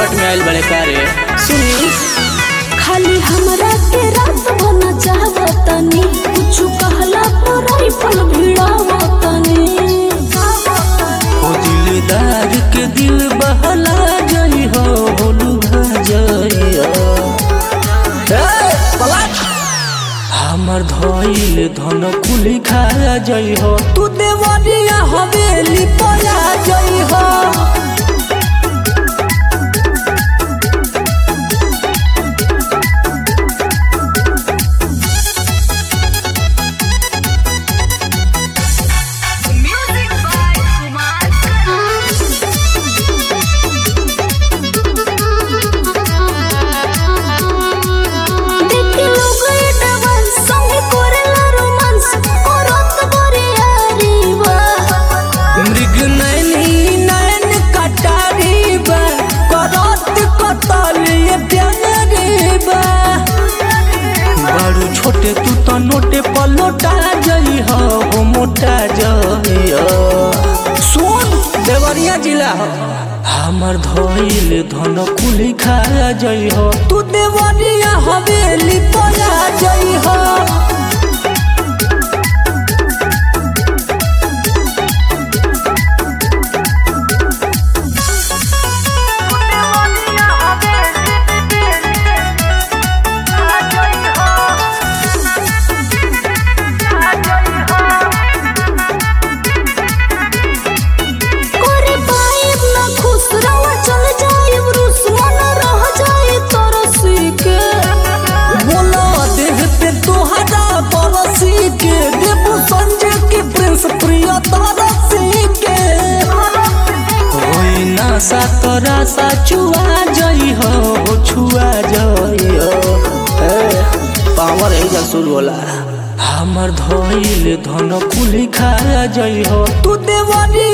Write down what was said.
संकट में आयल बड़े कारे सुनी खाली हमरा के रात बना चाहतनी कुछ कहला पर राइफल भिड़ावतनी ओ दिलदार के दिल बहला जई हो लुभा जई हमर धइल धन कुली खा जई हो तू देवरिया हवेली पया जई हो Music by Kumar देखी लोग ये डांस संगे करेला रोमांस करत बरे यारी बा मृग नैनी नैन कटारी बा करत कतली प्यारी बा बड़ू छोटे तू तो नोटे पर लोटा जई हो हो मोटा जई हो सुन देवरिया जिला हो हमर धइल धन कुली खा जई हो तू देवरिया हवेली पया जई हो करे पाइब ना खुश रवा चल जाइब रूस मन रह जाई तरसी के बोला देह पे तोहरा बरसी के देबू संजय के प्रिंस प्रिय तरसी के होई ना सा तोरा सा छुआ जई हो हो छुआ जई हो ए, पावर है जसूल बोला हमर धइल धन कुली खा जई हो तू देवरी